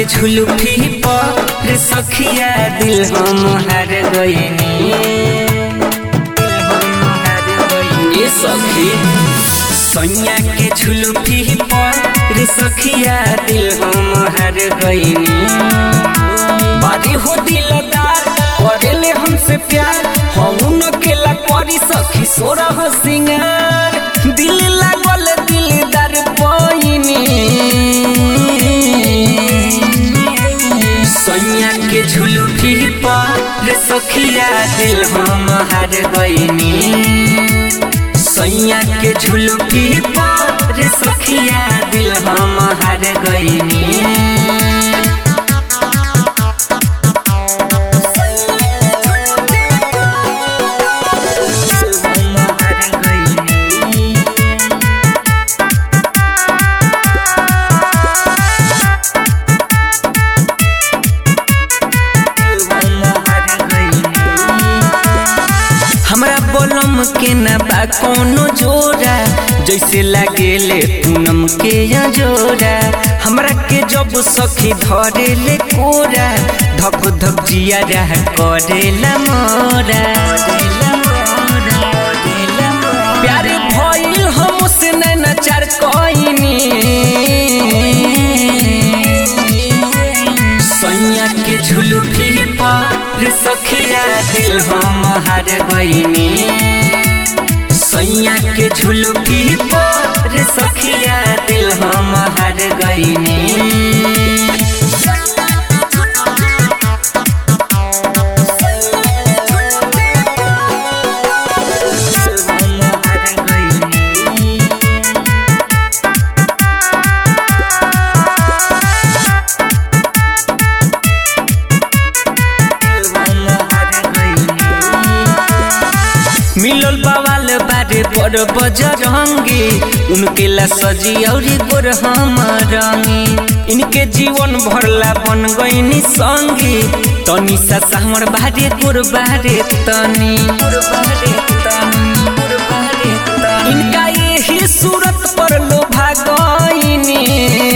झुलुफी पर सखिया दिल हम हार गईनी ये सखी सैया के झुलुफी पर सखिया दिल हम हार गईनी बारी हो दिलदार करेले हमसे प्यार हम न केला करी सखी सोरा हो सिंगार दिल लागल दिलदार पैनी सैया के झुलुफी पर सखिया दिल हम हार गईनी सैया के झुलुफी पर सखिया दिल हम हार गईनी हमरा बोलम के न बा कोनो जोड़ा जैसे लागेले पूनम के या जोड़ा हमरा के जब सखी धरे ले कोरा धक धक जिया रह करेला मोरा प्यार भइल हम से नैना चार कइनी सैया के झुलुफी पर सखिया दिल हम हार गईनी सैया के झुलुफी पर सखिया दिल हम हार गईनी मिलल बवाल बारे बड़ बजरंगी उनके ला सजी और गोर हम रंगी इनके जीवन भरला बन गईनी संगी तनी सा हमर बारे गोर बारे तनी इनका यही सूरत पर लोभा गईनी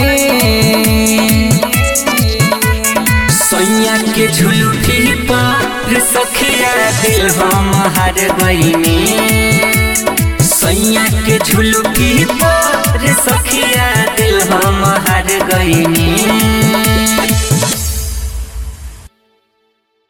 सैया के झुलुफी पर सखिया दिल हम हार गईनी सैया के झुलुफी पर सखिया दिल हम हार गईनी